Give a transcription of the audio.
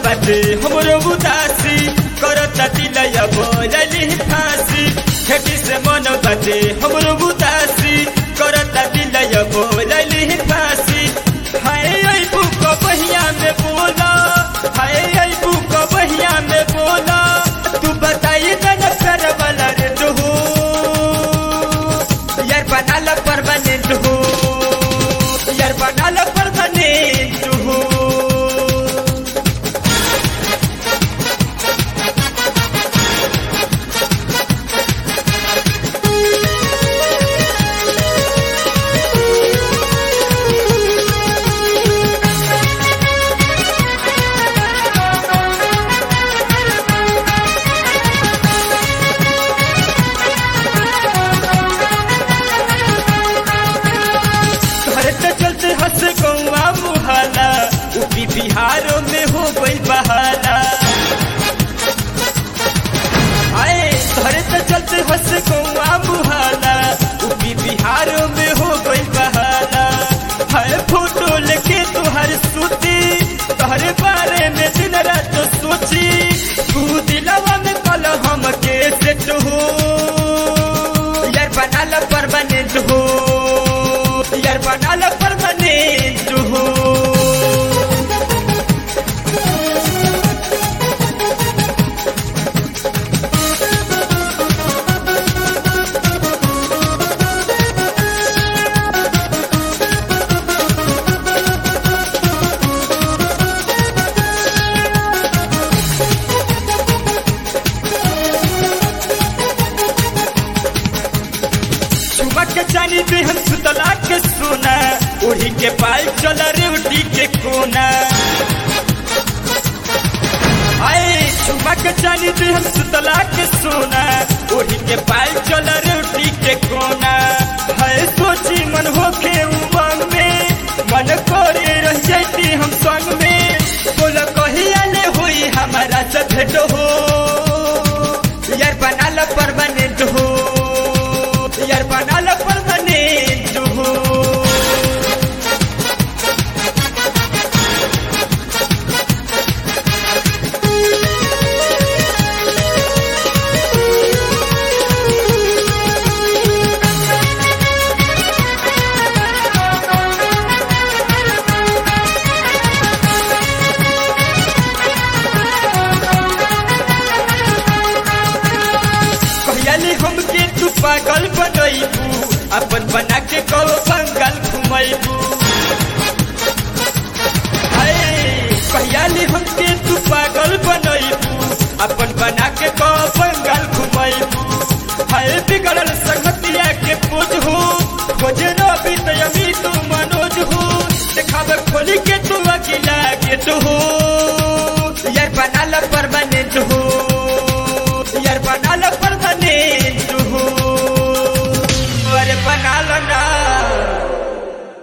बाटे हमरो उदासी करता दिलय बोलली फांसी खेती से मन बाटे हमरो उदासी करता दिलय बोलली फांसी हाय आई बुक बहिया में बोला हाय आई बुक बहिया में बोला तू बताई तन कर वाला रे तू यार बनाल परमानेंट हो यार बनाल परमानेंट हो घर तो चलते हंस गौआ मुहाला यूपी बिहारों में हो गई बहाला आए घर तो चलते हंस गौआ मुहाला यूपी बिहारों में हो गई बहाला हर फोटो लेके तुहर सूती तोहरे बारे में दिन रात सोची तू दिलवा में कल हम के सेट हो यार बनाल परमानेंट हो यार बनाल परमानेंट हो चुमक के चानी पे हम सुतला के सोना ओढ़ी के पाल चल रे उठी के कोना आए चुमक के चानी पे हम सुतला के सोना ओढ़ी के पाल चल रे उठी के कोना है सोची मन होके उमंग में मन करे रह जाती हम संग में बोल कहिया ले हुई हमारा से भेंट हो यार बनाल परमानेंट हो यार बनाल परमानेंट हो कहली हमके तू पागल बनैबू अपन बना के कब बंगाल घुमैबू कहली हमके तू पागल बनैबू अपन बना के कब बंगाल घुमैबू है बिगड़ल